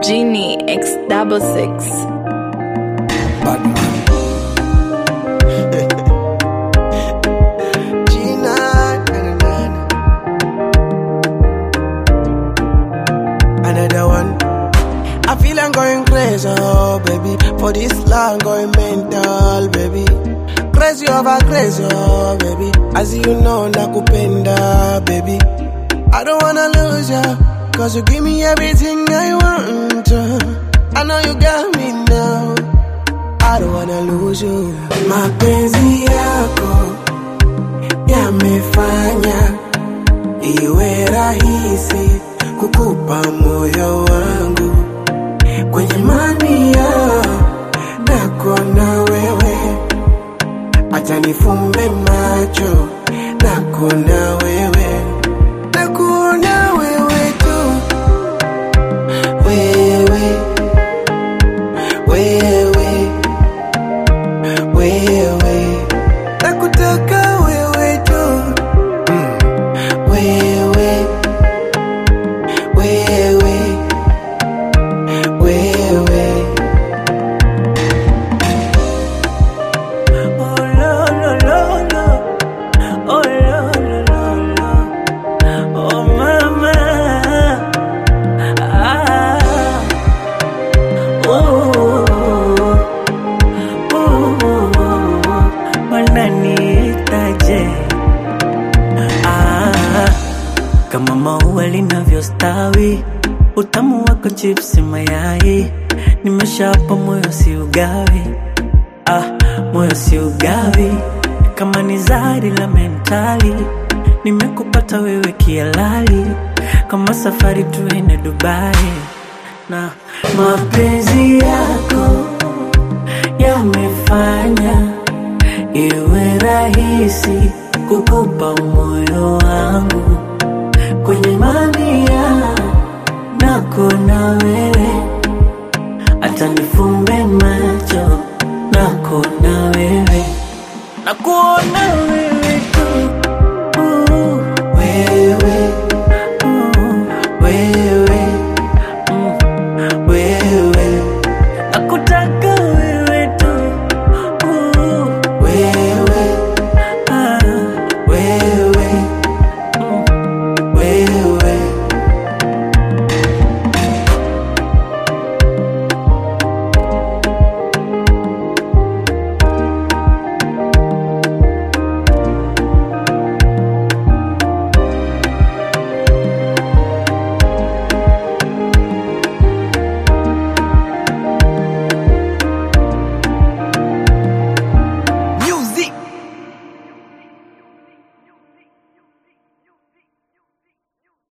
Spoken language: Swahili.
Genie X double six. Batman. Gina, na, na, na, na. Another one. I feel I'm going crazy, oh baby. For this love, I'm going mental, baby. Crazy over crazy, oh baby. As you know, nakupenda, baby. I don't wanna lose ya, cause you give me everything I want. I know you got me now. I don't wanna lose you. Mapenzi yako yamefanya iwe rahisi kukupa moyo wangu kwenye mania nako na wewe, acha nifumbe macho nako na wewe, nakuona wewe tu, wewe wewe wewe nakutaka wewe tu mm. wewe wewe wewe Oh lo lo lo lo, oh lo lo lo lo, oh mama, ah, oh, oh, wananiitaje? Ah, kama maua linavyostawi, utamu wako chipsi mayai, nimeshapa moyo si ugawi ah, moyo si ugawi kama ni zari la mentali nimekupata wewe kialali kama safari tuende Dubai na mapenzi yako yamefanya iwe rahisi kukupa moyo wangu kwenye mamia nako na wewe hata nifumbe macho nako na wewe nakuona